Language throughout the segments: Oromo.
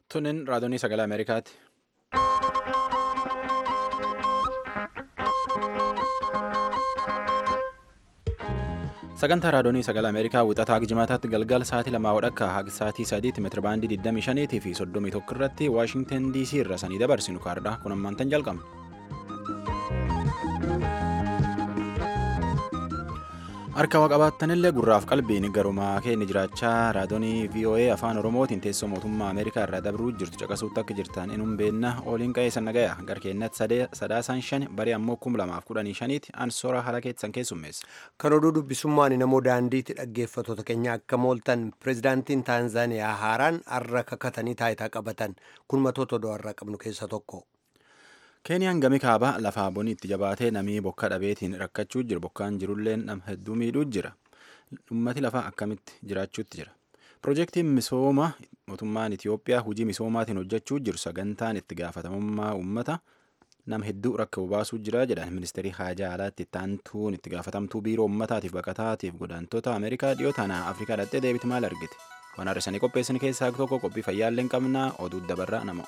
Tunin raadiyoo sagalee Ameerikaati. Sagantaa raadiyoo sagalee Ameerikaa wixataa jimaataatti galgala sa'aatii lamaa hodhakka haga sa'aatii sadiitti meetirabaandii 25 fi 31 irratti Waashingtan DC irra sanii dabarsinu kaardhaa kun ammaantan jalqabna. Harka waa qabaattanillee gurraaf qalbiin garumaa keenya jiraachaa raadiyoonii VOA afaan Oromootiin teessoo mootummaa Ameerikaa irraa dabruu jirtu caqasuutti akka jirtan inum beenna oliin qa'ee san nagaya garkeennatti sadaasaan shan barii ammoo kum lamaaf kudhanii shaniiti ansoora haala keessan keessummeessa. Kan oduu dubbisummaan namoo daandiitti dhaggeeffattoota keenya akka mooltan pirezidaantiin Taanzaaniyaa haaraan har'a kakatanii taayitaa qabatan kun matoota oduu har'a qabnu keessa tokko. Keeniyaan gami kaabaa lafaa bonii itti jabaatee namii bokka dhabeetiin rakkachuu jira. Bokkaan jirullee nama hedduu miidhuu jira. Uummati lafaa akkamitti jiraachuutti jira. Piroojeektiin misooma mootummaan Itoophiyaa hojii misoomaatiin hojjechuu jiru sagantaan itti gaafatamummaa uummata nama hedduu rakka baasuu jira jedhan ministeerii haajaa alaatti taantuun itti gaafatamtuu biiroo uummataatiif baqataatiif godaantota Ameerikaa dhiyoo taana Afrikaa dhattee deebiti maal argite? Waan har'isanii qopheessan keessaa tokko qophii fayyaallee hin qabnaa oduu dabarraa nama.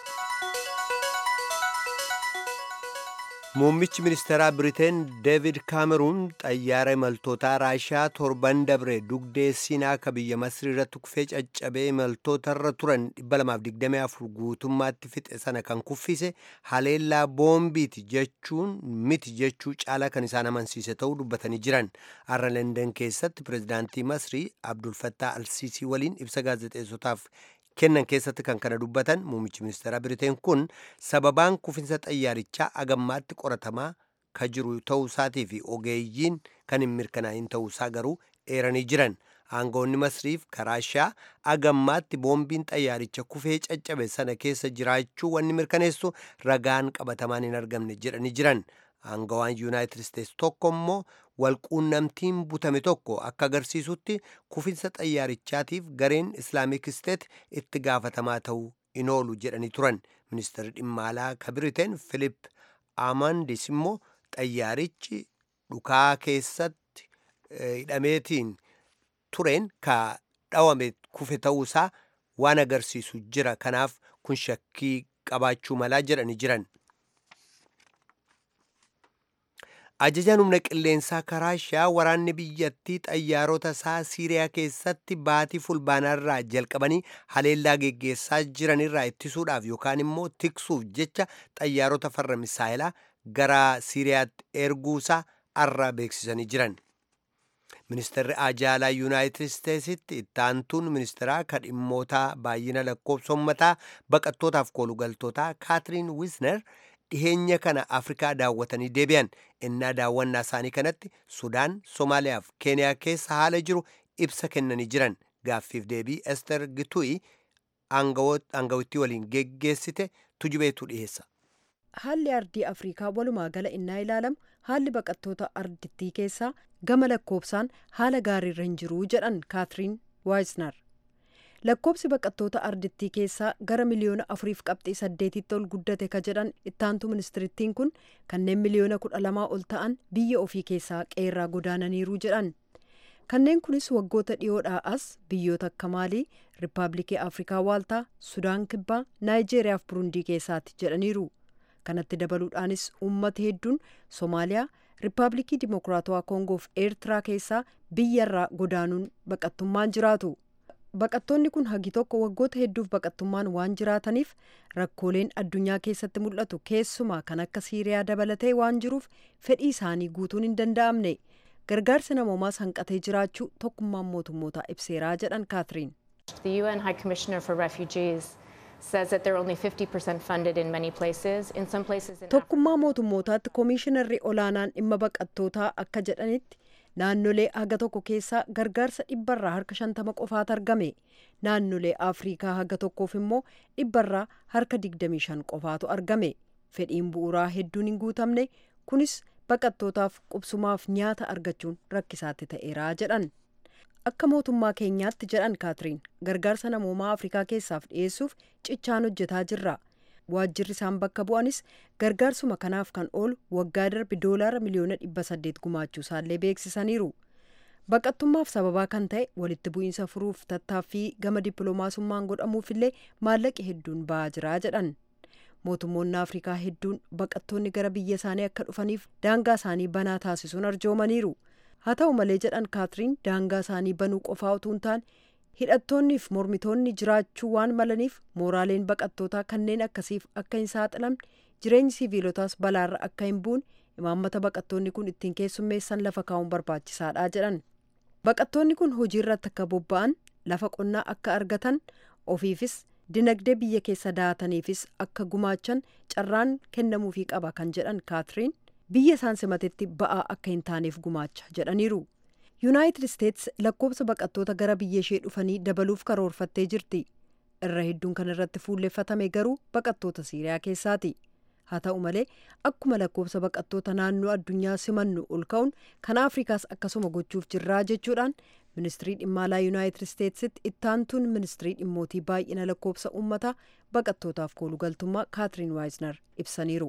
Muummichi ministeeraa Biriteen Deevid Kaameruun xayyaara imaltootaa Raashiyaa torban dabre dugdee Siinaa akka biyya Masrii irratti kufee caccabee imaltootarra turan 224 guutummaatti fixe sana kan kuffise haleellaa boombiiti jechuun miti jechuu caalaa kan isaan amansiise ta'uu dubbatanii jiran. Har'a London keessatti pirezidaantii Masrii Abdul Fattah Alsiisii waliin ibsa gaazexeessotaaf kennan keessatti kan kana dubbatan muummichi ministeeraa biriteen kun sababaan kufinsa xayyaarichaa agammaatti qoratamaa ka jiru ta'uusaatii fi ogeeyyiin kan hin mirkanaa'in ta'uusaa garuu eeranii jiran aangoonni masriif karaashaa agammaatti boombiin xayyaaricha kufee caccabe sana keessa jiraachuu wanni mirkaneessu ragaan qabatamaan hin argamne jedhanii jiran aangawaan yuunaayitid isteetsi tokko immoo walquunnamtiin butame tokko akka agarsiisutti kufinsa xayyaarichaatiif gareen islaamik isteet itti gaafatamaa ta'uu hin oolu jedhanii turan ministeerri dhimma alaa ka biriteen filip amandis immoo xayyaarichi dhukaa keessatti hidhameetiin tureen ka dhawame kufe ta'uusaa waan agarsiisu jira kanaaf kun shakkii qabaachuu malaa jedhanii jiran. ajajaan humna qilleensaa karaashaa waraanni biyyattii xayyaarota isaa siiriyaa keessatti baatii fulbaanaarraa jalqabanii haleellaa geggeessaa jiranirraa ittisuudhaaf yookaan immoo tiksuuf jecha xayyaarota farra misaayilaa gara siiriyaatti erguusaa arraa beeksisanii jiran. ministeerri ajaalaa yuunaayitid isteetsitti ittaantuun ministeeraa kan dhimmoota baay'ina lakkoofsa ummataa baqattootaaf koolugaltootaa kaatiriin wisner dhiheenya kana afrikaa daawwatanii deebi'an innaa daawwannaa isaanii kanatti sudaan somaaliyaaf keeniyaa keessa haala jiru ibsa kennanii jiran gaaffiif deebii ester gitu'i aangawittii waliin geggeessite tujubeetu dhiheessa. haalli ardii afrikaa walumaa gala innaa ilaalamu haalli baqattoota ardittii keessaa gama lakkoofsaan haala gaariirra hin jiruu jedhan kaatiriin waayisnar lakkoobsi baqattoota ardittii keessaa gara miliyoona afuriif qabxii saddeetitti ol guddate ka jedhan ittaantu ministirittiin kun kanneen miliyoona kudha lamaa ol ta'an biyya ofii keessaa qeerraa godaananiiru jedhan kanneen kunis waggoota dhiyoodhaa as biyyoota akka maalii riippaabilikii afrikaa waaltaa sudaan kibbaa naayijeeriyaa fi burundii keessaatti jedhaniiru kanatti dabaluudhaanis uummata hedduun soomaaliyaa riippaabilikii dimokiraatawaa koongoo fi eertiraa keessaa biyyarraa godaanuun baqattummaan jiraatu. baqattoonni kun hagi tokko waggoota hedduuf baqattummaan waan jiraataniif rakkooleen addunyaa keessatti mul'atu keessumaa kan akka siiriyaa dabalatee waan jiruuf fedhii isaanii guutuun hin danda'amne gargaarsi namoomaas hanqatee jiraachuu tokkummaan mootummootaa ibseeraa jedhan kaatiriin. The UN High Commissioner for Refugees says that they're only 50% funded in many places. In some places in Tokkummaa mootummootaatti koomishinarri olaanaan dhimma baqattootaa akka jedhanitti naannolee haga tokko keessaa gargaarsa dhibbarraa harka shantama qofaatu argame naannolee afriikaa haga tokkoof immoo dhibbarraa harka digdamii shan qofaatu argame fedhiin bu'uuraa hedduun hin guutamne kunis baqattootaaf qubsumaaf nyaata argachuun rakkisaatti ta'eeraa jedhan akka mootummaa keenyaatti jedhan kaatiriin gargaarsa namoomaa afrikaa keessaaf dhiyeessuuf cichaan hojjetaa jirra waajjirri isaan bakka bu'anis gargaarsuma kanaaf kan oolu waggaa darbe doolaara miliyoona dhibba saddeet gumaachuu isaallee beeksisaniiru baqattummaaf sababaa kan ta'e walitti bu'iinsa furuuf tattaaffii gama dippiloomaasummaan godhamuufillee maallaqi hedduun ba'aa jira jedhan mootummoonni afrikaa hedduun baqattoonni gara biyya isaanii akka dhufaniif daangaa isaanii banaa taasisuun arjoomaniiru haa ta'u malee jedhan kaatiriin daangaa isaanii banuu qofaa utuu hin taane hidhattoonniif mormitoonni jiraachuu waan malaniif mooraaleen baqattootaa kanneen akkasiif akka hin saaxilamne jireenyi siviilotaas balaarra akka hin buune imaammata baqattoonni kun ittiin keessummeessan lafa kaa'uun barbaachisaadha jedhan baqattoonni kun hojii irratti akka bobba'an lafa qonnaa akka argatan ofiifis dinagdee biyya keessa daataniifis akka gumaachan carraan kennamuufii qaba kan jedhan kaatiriin biyya isaan simatetti ba'aa akka hin taaneef gumaacha jedhaniiru yuunaayitid isteets lakkoobsa baqattoota gara biyya ishee dhufanii dabaluuf karoorfattee jirti irra hedduun kan irratti fuulleeffatame garuu baqattoota siiriyaa keessaati haa ta'u malee akkuma lakkoobsa baqattoota naannoo addunyaa simannu ol ka'uun kan afrikaas akkasuma gochuuf jirraa jechuudhaan ministirii dhimma alaa yuunaayitid isteetsitti ittaantuun ministirii dhimmootii baay'ina lakkoobsa uummataa baqattootaaf koolugaltummaa kaatiriin waayiznar ibsaniiru.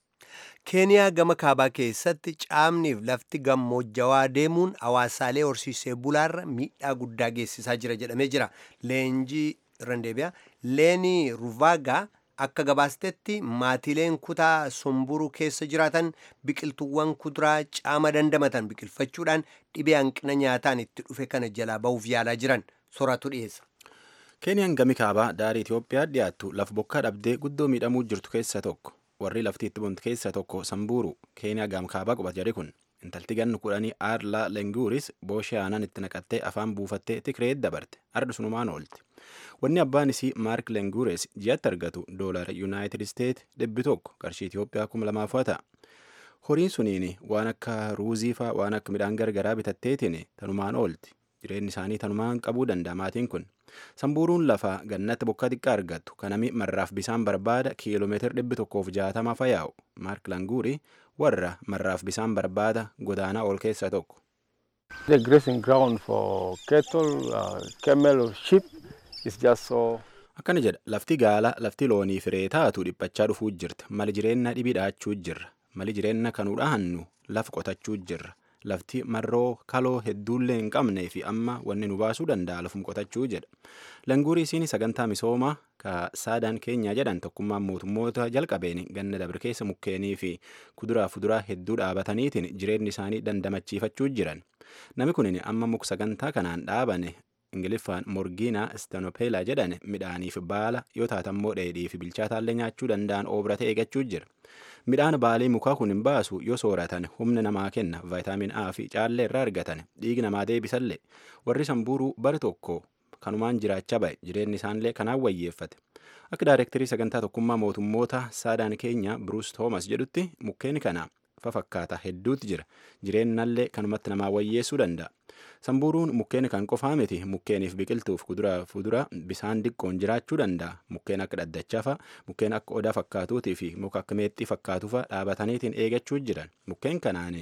keeniyaa gama kaabaa keessatti caamniif lafti gammoojjawaa deemuun hawaasaalee horsiisee bulaarra miidhaa guddaa geessisaa jira jedhamee jira leenjii randeebiyaa leenii ruvaagaa akka gabaastetti maatileen kutaa sumburu keessa jiraatan biqiltuuwwan kuduraa caama dandamatan biqilfachuudhaan dhibee hanqina nyaataan itti dhufe kana jalaa ba'uuf yaalaa jiran soraatu dhiyeessa. keeniyaan gami kaabaa daarii itiyoophiyaa dhiyaattu lafa bokkaa dhabdee guddoo miidhamuu jirtu keessa tokko warri lafti itti buntu keessa tokko sambuuru keeniyaa gam kaabaa qubat jedhe kun intalti gannu kudhanii aarlaa lenguuris booshee aanan itti naqattee afaan buufattee tikreet dabarte ardu sunumaan oolti wanni abbaan isii maark lenguures ji'atti argatu doolara yuunaayitid isteet dhibbi tokko qarshii itiyoophiyaa kuma lamaaf ta'a horiin suniin waan akka ruuzii faa waan akka midhaan gargaraa bitatteetiin tanumaan oolti jireenyi isaanii tanumaan qabuu danda'a maatiin kun sambuuruun lafa gannatti bokkaa xiqqaa argattu kanami marraaf bisaan barbaada kiiloomeetira dhibbi tokkoof jaatama fayaa'u maark languuri warra marraaf bisaan barbaada godaanaa ol keessaa tokko. The grazing ground for cattle, uh, camel or sheep is just so akkana jedha lafti gaala lafti loonii firee taatu dhiphachaa dhufuu jirta mali jireenya dhibii dhaachuu jirra mali jireenya kanuu dhahannu lafa qotachuu jirra lafti marroo kaloo hedduullee hin qabnee fi amma wanni nu baasuu danda'a lafum qotachuu jedha languurii isiin sagantaa misoomaa ka saadaan keenyaa jedhan tokkummaan mootummoota jalqabeen ganna dabre keessa mukkeenii fi kuduraa fuduraa hedduu dhaabataniitiin jireenyi isaanii dandamachiifachuu jiran nami kunin amma muk sagantaa kanaan dhaabane ingiliffaan morgiinaa istenopeelaa jedhan midhaaniif baala yoo taatammoo dheedhii fi bilchaataallee nyaachuu danda'an oobrate eegachuu jira midhaan baalee mukaa kun hin baasu yoo sooratan humna namaa kenna vaayitaamin a fi caallee irraa argatan dhiigi namaa deebisallee warri sambuuruu bara tokko kanumaan jiraachaa ba'e jireenyi isaanillee kanaan wayyeeffate akka daayirektarii sagantaa tokkummaa mootummoota saadaan keenya bruus toomas jedhutti mukkeen kana fafakkaata hedduutti jira jireenyallee kanumatti namaa wayyeessuu danda'a sambuuruun mukkeen kan qofaa miti mukkeeniif biqiltuuf kuduraa fuduraa bisaan diqqoon jiraachuu danda'a mukkeen akka dhaddachafa mukkeen akka odaa fakkaatuutii fi muka akka meexxii fakkaatufa dhaabataniitiin eegachuu jiran mukkeen kanaan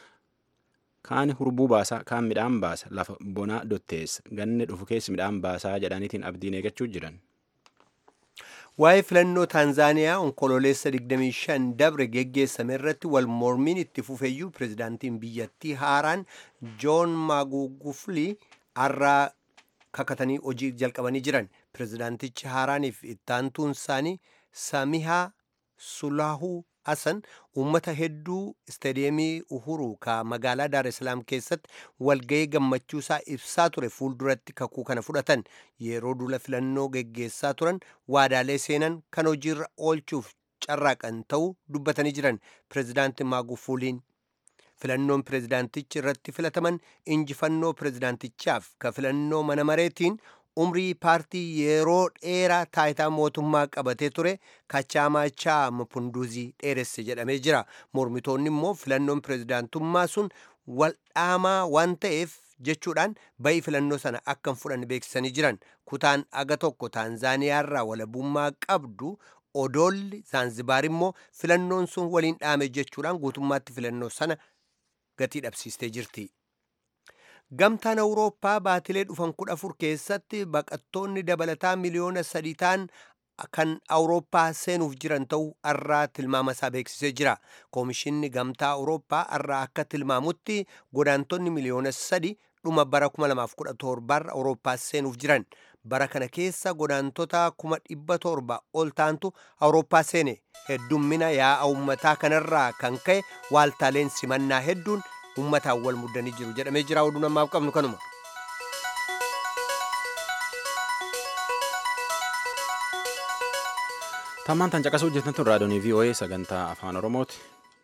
kaan hurbuu baasaa kaan midhaan baasa lafa bonaa dotteessa ganne dhufu keessa midhaan baasaa jedhaniitiin abdiin eegachuu jiran. waa'ee filannoo taanzaaniyaa onkololeessa 25 dabre geggeessame irratti wal mormiin itti fufeeyyuu pirezidaantiin biyyattii haaraan joon maagugufli har'aa kakatanii hojii jalqabanii jiran pirezidaantichi haaraaniif ittaantuun isaanii samihaa sulaahuu hasan uummata hedduu istaadiyeemii uhuru ka magaalaa daar islaam keessatti walga'ii gammachuusaa ibsaa ture fuulduratti kakuu kana fudhatan yeroo dula filannoo geggeessaa turan waadaalee seenan kan hojiirra oolchuuf carraaqan ta'uu dubbatanii jiran pirezidaanti maagufuuliin filannoon pirezidaantichi irratti filataman injifannoo pirezidaantichaaf ka filannoo mana mareetiin umrii paartii yeroo dheeraa taayitaa mootummaa qabatee ture kachaamachaa mapunduzii dheeresse jedhamee jira mormitoonni immoo filannoon pirezidaantummaa sun waldhaamaa waan ta'eef jechuudhaan bayii filannoo sana akka hin fudhanne beeksisanii jiran kutaan aga tokko taanzaaniyaarraa walabummaa qabdu odoolli zaanzibaar immoo filannoon sun waliin dhaame jechuudhaan guutummaatti filannoo sana gatii dhabsiistee jirti. gamtaan awurooppaa baatilee dhufan kudha afur keessatti baqattoonni dabalataa miliyoona sadii ta'an kan awurooppaa seenuuf jiran ta'uu arraa tilmaama isaa beeksisee jira koomishinni gamtaa awurooppaa arraa akka tilmaamutti godaantonni miliyoona sadi dhuma bara 2017 awurooppaa seenuuf jiran bara kana keessa godaantota 700 ol taantu awurooppaa seene heddummina yaa'a ummataa kanarraa kan ka'e waaltaaleen simannaa hedduun ummataan wal muddanii jiru jedhamee jira oduu namaaf qabnu kanuma. Tammaan tan caqasuu hojjetan tun raadiyoonii VOA sagantaa afaan Oromooti.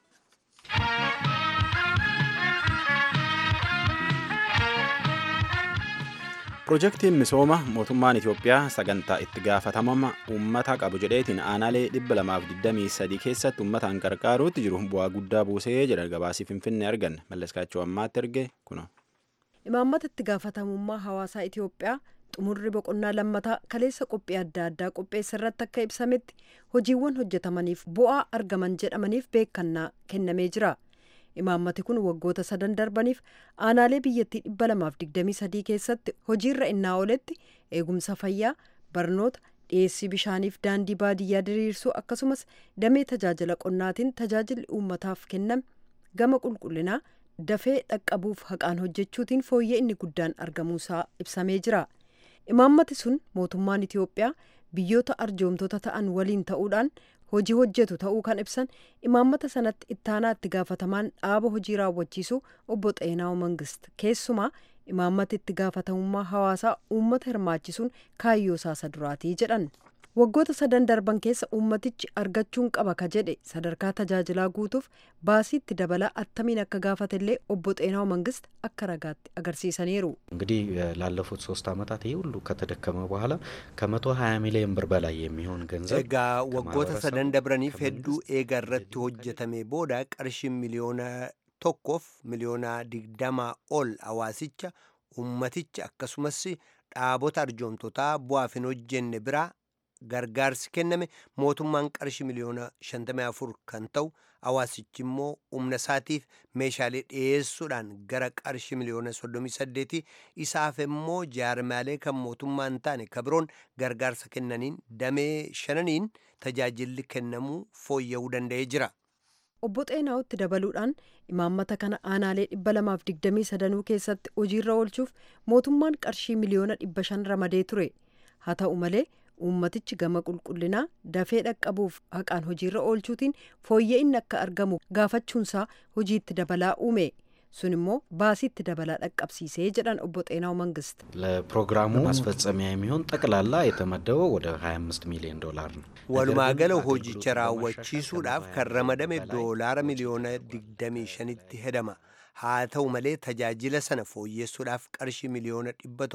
Piroojeektiin misooma mootummaan Itoophiyaa sagantaa itti gaafatamama uummata qabu jedheetiin aanaalee 223 keessatti uummataan gargaaruutti jiru bu'aa guddaa buusee jedha gabaasii Finfinnee arganne malleskaachuu ammaatti erge kuno. Imaammata itti gaafatamummaa hawaasaa Itoophiyaa xumurri boqonnaa lammataa kaleessa qophii adda addaa qopheessa irratti akka ibsametti hojiiwwan hojjetamaniif bu'aa argaman jedhamaniif beekannaa kennamee jira. Imaammati kun waggoota sadan darbaniif aanaalee biyyattii dhibba lamaaf digdamii sadii keessatti hojiirra innaa ooletti eegumsa fayyaa, barnoota, dhiyeessii bishaaniif daandii baadiyyaa diriirsuu akkasumas damee tajaajila qonnaatiin tajaajilli uummataaf kenname gama qulqullinaa dafee dhaqqabuuf haqaan hojjechuutiin fooyyee inni guddaan argamuusaa ibsamee jira. Imaammati sun mootummaan Itoophiyaa biyyoota arjoomtota ta'an waliin ta'uudhaan hojii hojjetu ta'uu kan ibsan imaammata sanatti ittaanaa itti gaafatamaan dhaaba hojii raawwachiisu obbo Xeenaaw Mangist keessumaa imaammata itti gaafatamummaa hawaasaa uummata hirmaachisuun kaayyoo isaa duraatii jedhan. Waggoota sadan darban keessa uummatichi argachuun qaba ka jedhe sadarkaa tajaajilaa guutuuf baasii itti dabalaa attamiin akka gaafatellee obbo Xeenaaw Mangist akka ragaatti agarsiisaniiru. እንግዲህ ላለፉት ሶስት ዓመታት ይህ ሁሉ ከተደከመ በኋላ ከመቶ ሀያ ሚሊዮን ብር በላይ የሚሆን ገንዘብ Egaa waggoota sadan dabraniif hedduu eega irratti hojjetame booda qarshii miliyoona tokkoof miliyoona digdamaa ol hawaasicha ummaticha akkasumas dhaabota arjoomtotaa bu'aaf hin hojjenne biraa gargaarsi kenname mootummaan qarshii miliyoona 54 kan ta'u hawaasichi immoo humna isaatiif meeshaalee dhiyeessuudhaan gara qarshii miliyoona 38 isaaf immoo jaarmaalee kan mootummaa hin taane kabiroon gargaarsa kennaniin damee shananiin tajaajilli kennamuu fooyya'uu danda'ee jira. Obbo Xeenaawutti dabaluudhaan imaammata kana aanaalee dhibba lamaaf digdamii sadanuu keessatti hojiirra oolchuuf mootummaan qarshii miliyoona dhibba shan ramadee ture. Haa ta'u malee uummatichi gama qulqullinaa dafee dhaqqabuuf haqaan hojiirra oolchuutiin fooyya'inni akka argamu gaafachuunsaa hojiitti dabalaa uume. sun immoo baasiitti dabalaa dhaqqabsiisee jedhan obbo Xeenaaw Mangist. ለፕሮግራሙ ማስፈጸሚያ የሚሆን ጠቅላላ የተመደበው ወደ 25 ሚሊዮን ዶላር ነው። Walumaa gala hojicha raawwachiisuudhaaf kan ramadame doolaara miliyoona 25tti hedama. Haa ta'u malee tajaajila sana fooyyessuudhaaf qarshii miliyoona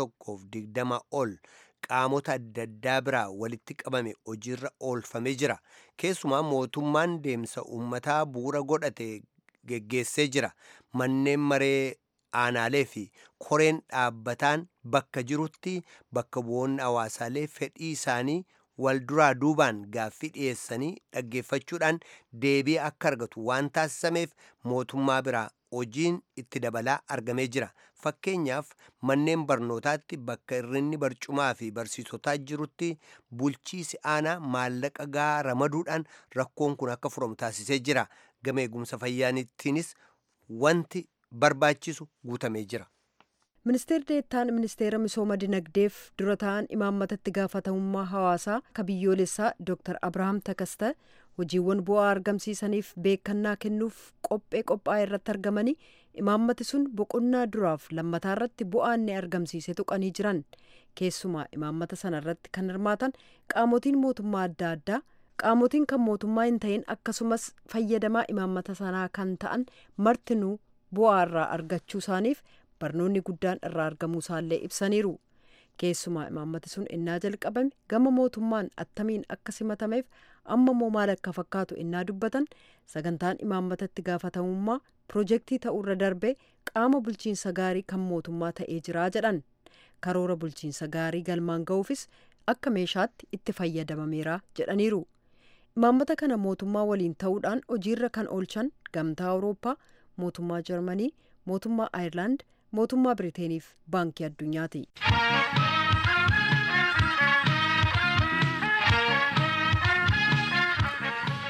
120 ol qaamota adda addaa biraa walitti qabame hojiirra oolfamee jira. Keessumaa mootummaan deemsa uummataa bu'uura godhate geggeessee jira. Manneen maree aanaalee fi koreen dhaabbataan bakka jirutti bakka bu'oonni hawaasaalee fedhii isaanii wal duraa duubaan gaaffii dhiyeessanii dhaggeeffachuudhaan deebii akka argatu waan taasisameef mootummaa biraa hojiin itti dabalaa argamee jira. Fakkeenyaaf manneen barnootaatti bakka irrinni barcumaa fi barsiisotaa jirutti bulchiisi aanaa maallaqa gahaa ramaduudhaan rakkoon kun akka furamu taasisee jira. Gama eegumsa fayyaanittiinis wanti barbaachisu guutamee jira. Ministeerri deettaan ministeera misooma dinagdeef dura ta'an imaammata itti gaafatamummaa hawaasaa ka biyyoolessaa Dr. Abrahaam Takasta hojiiwwan bu'aa argamsiisaniif beekannaa kennuuf qophee qophaa'e irratti argamanii imaammati sun boqonnaa duraaf lammataa irratti bu'aa inni argamsiise tuqanii jiran keessumaa imaammata sana irratti kan hirmaatan qaamotiin mootummaa adda addaa qaamotiin kan mootummaa hin ta'in akkasumas fayyadamaa imaammata sanaa kan ta'an martinuu bu'aa irraa argachuu isaaniif barnoonni guddaan irraa argamuu isaallee ibsaniiru. Keessumaa imaammati sun innaa jalqabame gama mootummaan attamiin akka simatameef amma immoo maal akka fakkaatu innaa dubbatan sagantaan imaammata itti gaafatamummaa piroojeektii ta'uurra darbee qaama bulchiinsa gaarii kan mootummaa ta'ee jiraa jedhan karoora bulchiinsa gaarii galmaan ga'uufis akka meeshaatti itti fayyadamameera jedhaniiru. Imaammata kana mootummaa waliin ta'uudhaan hojiirra kan oolchan gamtaa Awurooppaa, mootummaa Jarmanii, mootummaa Aayirlaand, mootummaa Biriiteeniif baankii addunyaati.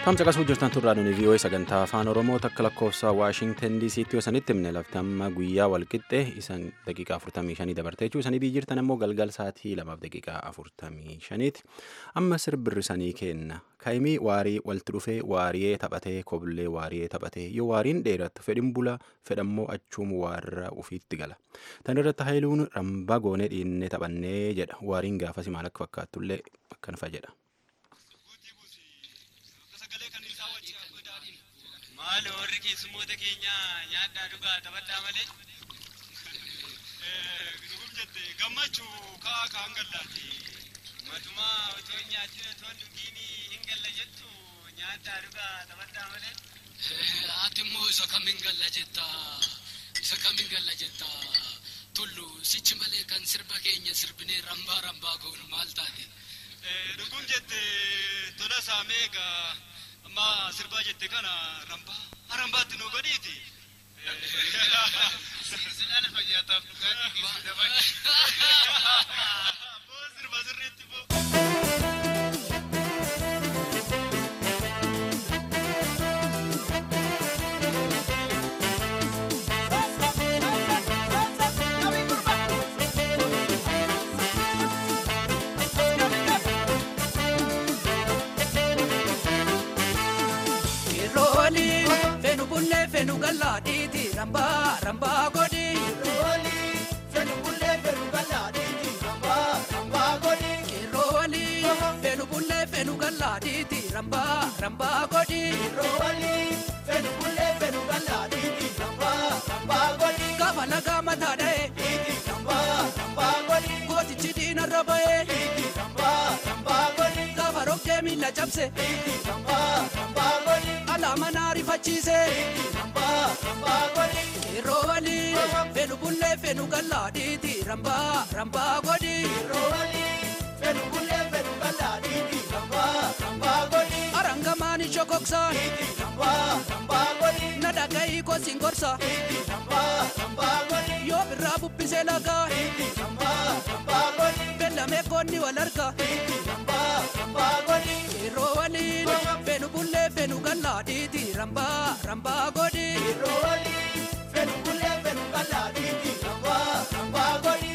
Tamsa qasuu jirtan turraa nuni vii'oo'ee sagantaa afaan oromoo takka lakkoofsa waashingtan diisiitti yoo sanitti himne lafti amma guyyaa walqixxee isan daqiiqaa afurtamii shanii dabarte jechuu isanii biyyi jirtan ammoo galgal sa'aatii lamaaf daqiiqaa afurtamii shaniiti amma sirbirri sanii kenna kaayimii waarii walitti dhufee waariyee taphatee koblee waariyee taphatee yoo waariin dheerattu fedhin bula fedhammoo achuum waarra ufiitti gala tan irratti haayiluun rambaa goonee dhiinnee taphannee jedha waariin gaafasi maal akka fakkaatullee akkanfa jedha. maal warri keessummoota keenya nyaadhaa dhugaa taphadhaa malee dhugum jette gammachuu kaa kaan gallaati matumaa otoo nyaachin otoo dhugiini hin galla jettu nyaadhaa dhugaa taphadhaa malee ati immoo isa kamin galla jetta isa kamin galla jetta tullu sichi malee kan sirba keenya sirbinee rambaa rambaa goonu maal taate dhugum jette tola saameegaa amma sirbaa jette kana rambaa harambaatti nu godhiiti. Silaala fayyaataaf dhugaatii keessa dabali. Boo sirba sirriitti boo. fenu galla diti ramba ramba godi roli fenu bulle fenu galla diti ramba ramba godi roli fenu bulle fenu galla diti ramba ramba godi roli fenu bulle fenu galla diti ramba ramba godi gafa laga mata dae diti ramba ramba godi goti chidina rabae diti ramba ramba godi gafa rokje milla chapse diti ramba ramba godi alama nari facise Yeroo waliin fenu bullee fenu gallaadhiiti rambaa rambaa godhi. Yeroo waliin fenu bullee fenu gallaadhiiti rambaa rambaa godhi. Arangamaan shokoksaan. Rambaa rambaa godhi. Nadhagayi kosin gorsa. Rambaa rambaa godhi. Yoo birraa bubbisee lagaa. Rambaa rambaa godhi. Beellamee koonni wal arga. Rambaa rambaa godhi. Yeroo waliin fenu bullee fenu gallaadhiiti rambaa rambaa godhi. Yeroo waliin fenu bullee fenu gallaadhiiti rambaa rambaa godhi.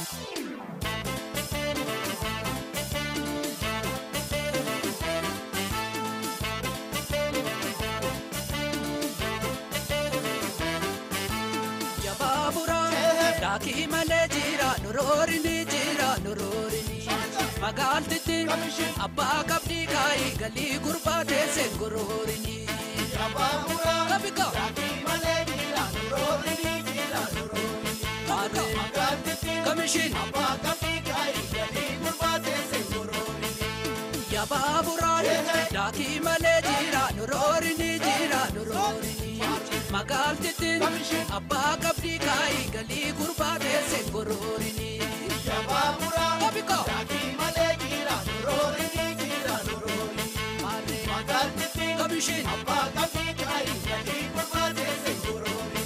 Yabaabura daakii malee jira nuroorini jira nuroorini. Magaaltitti abbaa qabdii kaayii galii gurbaa teesseen goroorini. Yabaabura kabika daakii malee jira nuroorini jira nuroorini. Magaaltitti kamishin abbaa qabdii kaayii galii gurbaa teesseen goroorini. Yabaabura daakii malee jira nuroorini jira nuroorini. Magaaltitti abbaa qabdii kaayii galii gurbaa teesseen goroorini. Yabaabura kabika daakii malee jira nuroorini jira nuroorini. Magaaltitti kamishin abbaa qabdii kaayii galii gurbaa teesseen goroorini.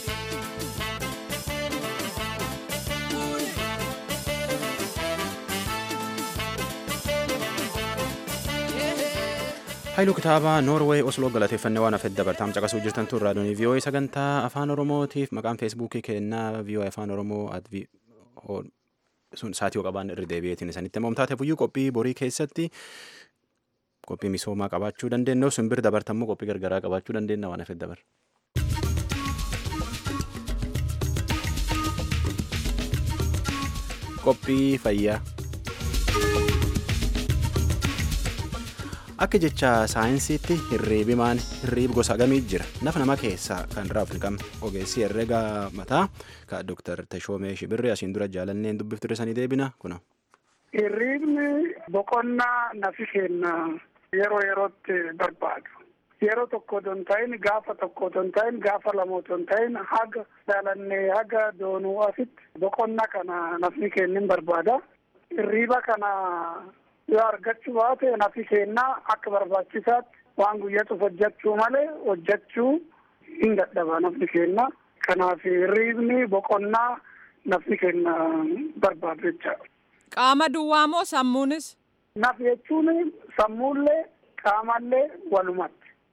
Haayiluu kitaaba Noorweey Osloo galateeffannee waan hafedda bartaam caqasuu jirtan tun raadiyoon vii'oo'ee sagantaa afaan oromootiif maqaan feesbuukii kennaa vii'oo'ee afaan oromoo sun saatii qabaan irra deebi'eetiin isanitti himamtaate fuyyuu qophii borii keessatti qophii misoomaa qabaachuu dandeenya simbir dabartammoo qophii gargaraa qabaachuu dandeenya waan hafedda bar. Qophii fayyaa. Akka saayinsiitti hirriibimaan hirriib gosa gamii jira nafa nama keessaa kan raafni qabne ogeessi herrega mataa ka Dr. Tashoomee Shibirri asiin dura jaalanneen dubbiftu sanii deebina kuna. Hirriibni boqonnaa nafi kenna yeroo yerootti barbaadu. Yeroo tokko otoo hin ta'in gaafa tokko otoo hin ta'in gaafa lama otoo hin ta'in haga jaalannee haga doonuu asitti boqonnaa kana nafni kennin barbaada. Hirriiba kana yoo argachuu baate nafi kennaa akka barbaachisaatti waan guyyatuuf hojjechuu malee hojjechuu hin dadhaba nafni kenna. Kanaaf hirriibni boqonnaa nafni kenna barbaadu jechaadha. Qaama duwwaa moo sammuunis? Naf jechuun sammuullee qaamallee walumatti.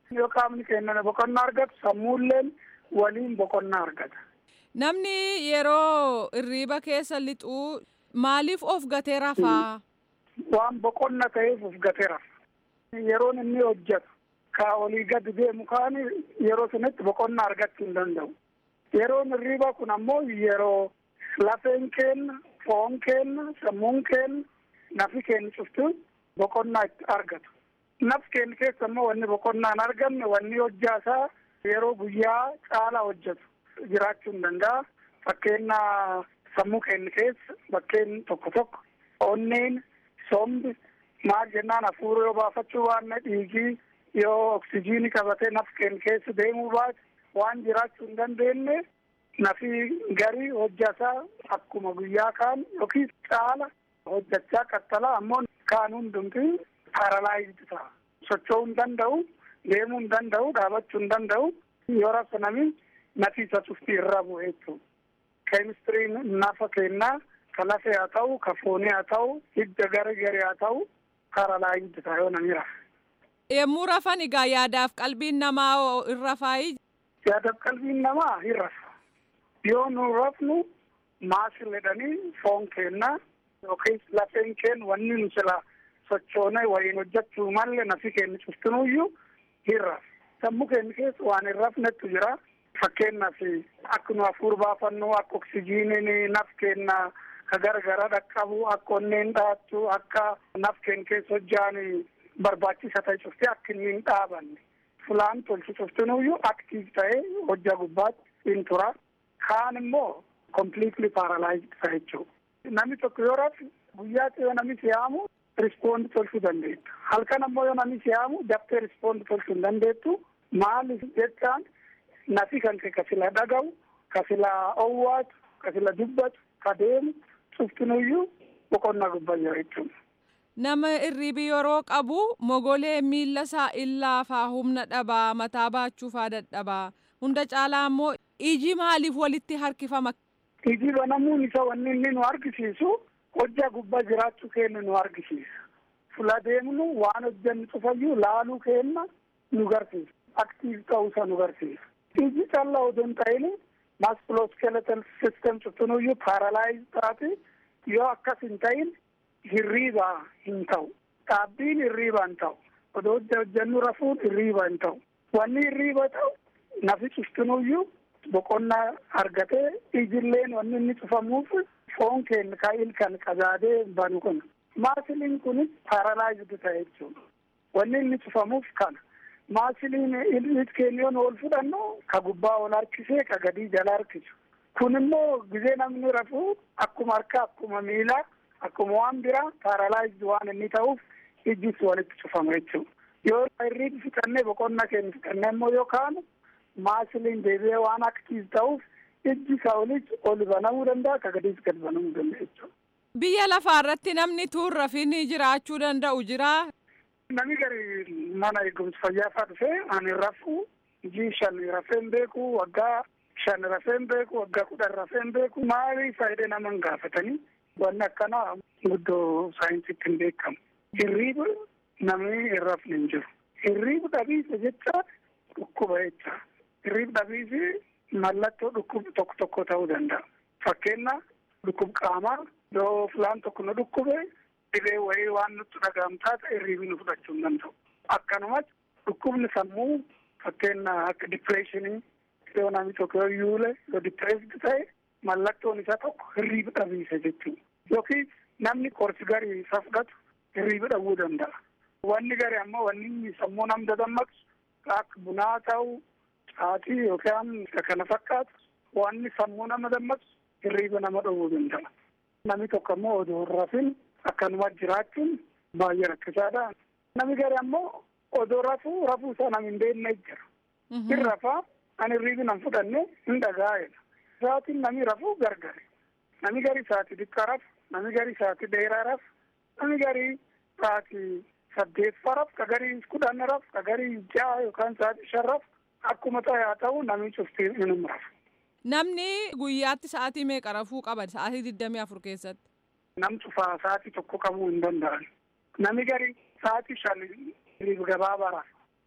yoo qaamni keenya boqonnaa argatu sammuulleen waliin boqonnaa argata. Namni yeroo irriiba keessa lixuu maaliif of gatee rafaa? Waan boqonna ta'eef of gatee rafa. Yeroon inni hojjetu ka olii gadi deemu kaan yeroo sunitti boqonnaa argachuu hin danda'u. Yeroon irriiba kun ammoo yeroo lafeen keenya, foon keenya, sammuun keenya, nafi keenya cuftu boqonnaa itti argatu. Naf keenya keessa ammoo wanni boqonnaa hin argamne wanni hojjaasaa yeroo guyyaa caala hojjetu jiraachuu hin danda'a. Fakkeenya sammuu keenya keessa bakkeen tokko tokko onneen sombi maal jennaan hafuura yoo baafachuu baanne dhiigii yoo oksijiinii qabatee naf keenya keessa deemuu baate waan jiraachuu hin dandeenye nafi garii hojjataa akkuma guyyaa kaan yookiin caala hojjachaa qaxxala ammoo kaan hundumti paaralaayizdi ta'a. Socho'uu hin danda'u, deemuu hin danda'u, dhaabachuu hin danda'u. Yoo rafa nami nafi isa cufti irra bu'e jechuudha. Keemistiriin nafa kennaa ka lafee haa ta'u, ka foonii haa ta'u, hidda gara garee haa ta'u, paaralaayizdi ta'a yoo nami rafa. Yemmuu rafan egaa yaadaaf qalbiin namaa hin rafaayi. Yaadaaf qalbiin namaa hin rafa. Yoo nu rafnu maasil jedhanii foon kennaa yookiin lafeen keenya wanni nu sila sochoonee waliin hojjechuu malle nafi keenya cuftinuyyuu hin rafu. Sammuu keenya keessa waan hin rafnetu jira. Fakkeenyaaf akka nu hafuura baafannu akka oksijiiniin naf keenya ka gargara dhaqqabu akka onneen dhaattu akka naf keenya keessa hojjaan barbaachisa ta'e cuftee akka inni hin dhaabanne. Fulaan tolchu cuftinuyyuu aktiif ta'ee hojjaa gubbaatti hin tura. Kaan immoo completely paralyzed ta'a jechuudha. Namni tokko yoo rafu guyyaatti yoo namni siyaamu rispoond tolchuu dandeettu. Halkan ammoo yoo namni siyaamu daftee rispoond tolchuu hin dandeettu. Maaliif jechaan nafi kan kee ka sila dhaga'u, ka sila owwaatu, ka sila dubbatu, ka deemu cuftinuyyuu boqonnaa gubbaa jira jechuudha. Nama irriibi yeroo qabu mogolee miilla isaa illaafaa humna dhabaa mataa baachuufaa dadhabaa hunda caalaa immoo iji maaliif walitti harkifama. Iji banamuun isa wanni inni nu argisiisu hojjaa gubbaa jiraachuu keenya nu argisiisa. Fula deemnu waan hojjannu cufayyuu laaluu keenya nu garsiisa. Aktiif ta'uusa nu garsiisa. Iji callaa odoo hin ta'in maskuloskeletal system cuftinuyyuu paaralaayiz taate yoo akkas hin ta'in hirriibaa hin ta'u. Dhaabbiin hirriibaa hin ta'u. Odoo hojjannu rafuun hirriibaa hin ta'u. Wanni hirriiba ta'u nafi cuftinuyyuu boqonnaa argatee ijilleen wanni inni cufamuuf foon keenya kaa'il kan qajaadee banu kun maasiliin kunis paaralaayizd ta'e jechuudha. Wanni inni cufamuuf kana. Maasiliin ilmi keenya yoo ol fudhannu ka gubbaa ol harkisee ka gadii jala harkisu. Kun immoo gizee namni rafu akkuma harka akkuma miilaa akkuma waan biraa paaralaayizd waan inni ta'uuf ijjis walitti cufama jechuudha. Yoo irriin fixannee boqonnaa keenya fixannee immoo yoo kaanu maasiliin deebi'ee waan aktiif ta'uuf ijji isaa olis ol banamuu danda'a ka gadiis gad banamuu danda'a jechuudha. Biyya lafaa irratti namni tuun rafiin jiraachuu danda'u jira. Namni gari mana eegumsa fayyaa fa'aa dhufee ani rafu ijii shan rafeen beeku waggaa shan rafeen beeku waggaa kudhan rafeen beeku maali faayidee nama hin gaafatanii wanni akkanaa guddoo saayinsiitti hin beekamu. Hirriiba namni hin rafne hin jiru. Hirriiba dhabiisa jecha dhukkuba jecha. Hirriiba dhabiisi mallattoo dhukkuba tokko tokko ta'uu danda'a. Fakkeenya dhukkub qaamaa yoo filaan tokko nu dhukkube dhibee wayii waan nutti dhaga'amu taate hirriibi nu fudhachuu hin danda'u. Akkanumas dhukkubni sammuu fakkeenya akka dipireeshinii yoo namni tokko yoo yuule yoo dipireesdi ta'e mallattoon isaa tokko hirriiba dhabiisa jechuudha. Yookiin namni qorsi garii isa fudhatu hirriiba dhabuu danda'a. Wanni garii ammoo wanni sammuu nam dadammaqsu akka bunaa ta'u caatii yookaan kana fakkaatu wanni sammuu nama dammaqsu hirriiba nama dhowwuu danda'a. Namni tokko ammoo odoo hin rafin akkanuma jiraachuun baay'ee rakkisaadha. Namni gari ammoo odoo rafuu rafuu isaa nam hin beekne jira. Hin rafaa ani hirriibi nan fudhanne hin dhagaa'edha. Sa'aatiin namni rafuu gargari. Namni gari sa'aatii xiqqaa rafu, namni gari sa'aatii dheeraa rafu, namni gari sa'aatii saddeettafaa rafu, ka gari kudhan rafu, ka gari ja'a yookaan sa'aatii shan rafu akkuma ta'e haa ta'u namni cuftii inuma rafu. Namni guyyaatti sa'aatii meeqa rafuu qaba sa'aatii digdamii afur keessatti? Nam cufaa sa'aatii tokko qabuu hin danda'an. Namni gari sa'aatii shan hirriiba gabaabaa rafu.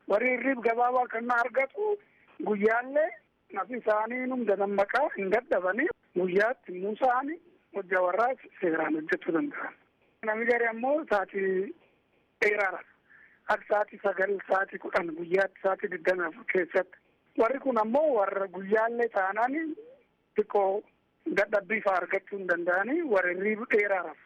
warri hirriib gabaabaa kan argatu guyyaallee nafi isaanii hunda dammaqaa hin dadhabanii guyyaatti immoo isaanii hojja warraa seeraan hojjechuu danda'an. Namni gari ammoo sa'aatii dheeraadha. Akka sa'aatii sagal sa'aatii kudhan guyyaatti sa'aatii digdami afur keessatti. Warri kun ammoo warra guyyaallee taanaan xiqqoo dadhabbii fa'aa argachuu hin danda'anii warra hirriiba dheeraadhaaf.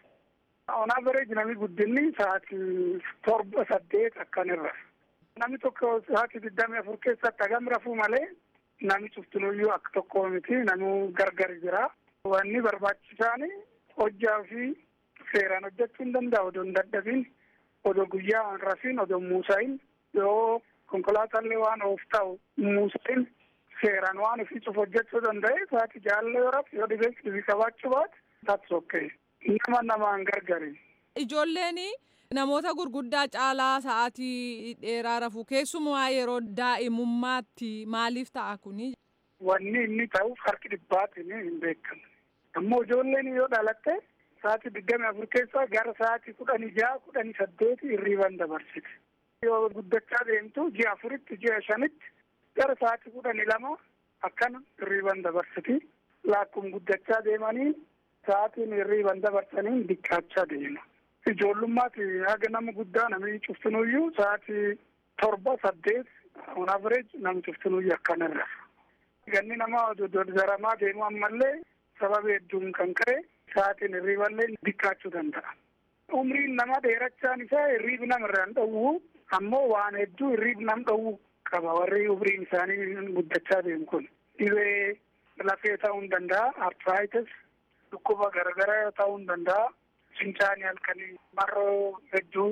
On average namni guddinni sa'aatii torba saddeet akkanirra. Namni tokko sa'aatii digdami afur keessatti hagam rafuu malee namni cuftunuyyuu akka tokko miti namuu gargar jira. Wanni barbaachisaan hojjaa fi seeraan hojjechuu hin danda'u odoo hin dadhabin odoo guyyaa hin rafin odoo muusahin yoo konkolaatallee waan oof ta'u muusahin seeraan waan ofii cuf hojjechuu danda'e sa'aatii jaalala yoo rafu yoo dhibee dhibii qabaachuu baate that's okay. Nama namaan gargari. Ijoolleen namoota gurguddaa caalaa sa'aatii dheeraa rafu keessumaa yeroo daa'imummaatti maaliif ta'a kuni? Wanni inni ta'uuf harki dhibbaatiin hin beekamu. Ammoo ijoolleen yoo dhalatte sa'aatii digdami afur keessaa gara sa'aatii kudhanii jaha kudhanii saddeeti hirriiban dabarsiti. Yoo guddachaa deemtu ji'a afuritti ji'a shanitti gara sa'aatii kudhanii lama akkana hirriiban dabarsiti. Laakkuma guddachaa deemanii sa'aatiin hirriiban dabarsanii diqqaachaa deema. Ijoollummaati haga nama guddaa namni cuftinuyyuu sa'aatii torba saddeet on average namni cuftinuyyuu akkanarra. Ganni nama dodaramaa deemu ammallee sababa hedduun kan ka'e sa'aatiin hirriiballee diqqaachuu danda'a. Umriin nama dheerachaan isaa hirriibi namarraa hin dhowwu ammoo waan hedduu hirriibi nam dhowwu qaba warri umriin isaanii guddachaa deemu kun. Dhibee lafee ta'uu hin danda'a, arthritis, dhukkuba garaagaraa ta'uu hin danda'a, fincaanii halkanii marroo hedduu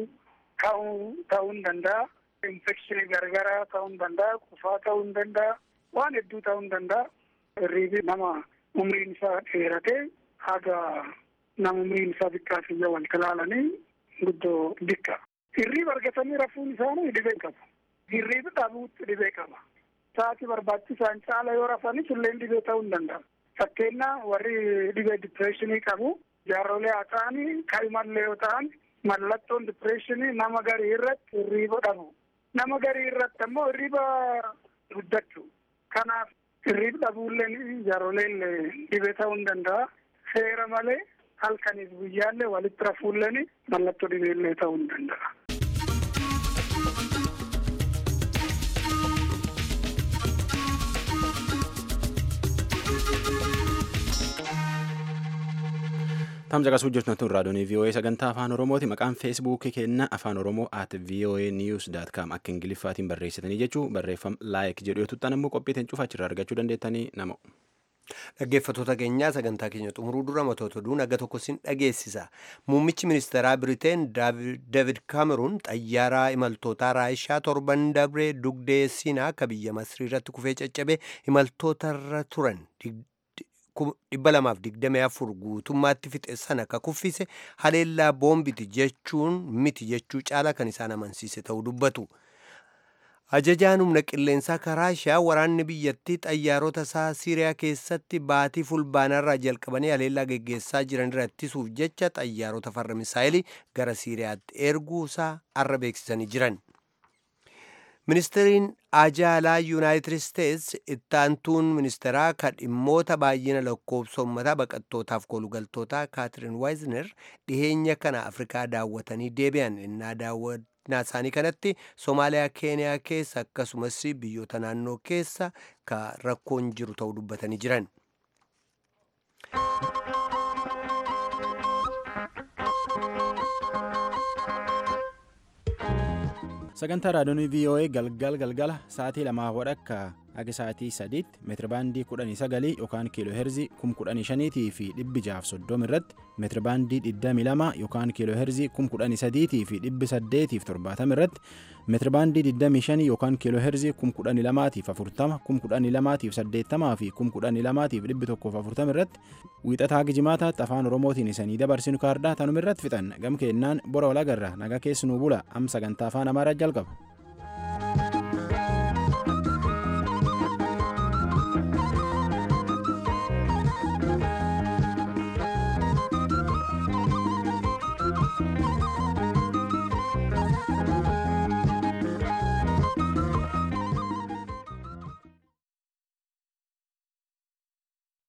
ta'uu ta'uu hin danda'a, infekshinii garaagaraa ta'uu hin danda'a, qufaa ta'uu hin danda'a, waan hedduu ta'uu hin danda'a. Hirriibi nama umriin isaa dheeratee haga nama umriin isaa xiqqaa fiyya wal ilaalanii guddoo dikka. Hirriiba argatanii rafuun isaanii dhibee qabu. Hirriiba dhabuutti dhibee qaba. Sa'aatii barbaachisaan caala yoo rafanis illee dhibee ta'uu hin danda'a. Fakkeenyaa warri dhibee dipireeshinii qabu jaarrolee haa ta'anii kaa'imallee yoo ta'an mallattoon dipireeshinii nama garii irratti hirriiba dhabu. Nama garii irratti ammoo hirriiba guddachuu. Kanaaf hirriiba dhabuulleen jaarroleen dhibee ta'uu hin danda'a. Seera malee halkaniif guyyaallee walitti rafuulleen mallattoo dhibeellee ta'uu hin danda'a. Tamsa qasuu jirtu tun raadiyoonii VOA sagantaa afaan Oromooti. Maqaan feesbuukii keenna afaan Oromoo at VOA news dot com akka ingiliffaatiin barreessitanii jechuu barreeffam laayik jedhu yoo tuttan immoo qophiitiin cufa achirraa argachuu dandeettanii nama. Dhaggeeffattoota keenyaa sagantaa keenya xumuruu dura matoota duun aga tokko sin dhageessisa. Muummichi ministeeraa Biriteen David Cameroon xayyaaraa imaltootaa Raayishaa torban dabree dugdee Siinaa akka biyya Masrii irratti kufee caccabe imaltootarra turan dhibba lamaaf digdamii afur guutummaatti fixe sana ka kuffise haleellaa boombiti jechuun miti jechuu caala kan isaan amansiise ta'uu dubbatu. Ajajaan humna qilleensaa Raashiyaa waraanni biyyattii xayyaarota isaa Siiriyaa keessatti baatii fulbaanarraa jalqabanii haleellaa geggeessaa jiran irra ittisuuf jecha xayyaarota farra misaayilii gara Siiriyaatti erguu isaa arra beeksisanii jiran. Ministeeriin ajaalaa Yuunaayitid Isteets ittaantuun ministeeraa kan dhimmoota baay'ina lakkoofsa uummataa baqattootaaf kolugaltootaa Kaatiriin Waayizner dhiheenya kana Afrikaa daawwatanii deebi'an innaa daawwannaa isaanii kanatti Somaaliyaa, Keeniyaa keessa akkasumas biyyoota naannoo keessa ka rakkoon jiru ta'uu dubbatanii jiran. sagantaa raadiyoonii VOA galgal galgala sa'aatii lamaa wadhakka akka sa'aatii sadiitti meetirabaandii kudhanii sagalii yookaan kiiloo heerzii kum kudhanii shaniitii fi dhibbi jaaf soddoma irratti meetirabaandii digdamii lama yookaan kiiloo heerzii kum kudhanii sadiitii fi dhibbi saddeetiif torbaatama irratti meetirabaandii digdamii shanii yookaan kiiloo heerzii kum kudhanii lamaatiif afurtama kum kudhanii lamaatiif saddeettamaa fi kum kudhanii lamaatiif dhibbi tokkoof afurtama irratti wiixataa gijimaataatti afaan oromootiin isanii dabarsinu kaardaa tanuma irratti fixan gam keennaan bora walagarra nagaa keessanuu bula am sagantaa afaan amaaraa jalqaba.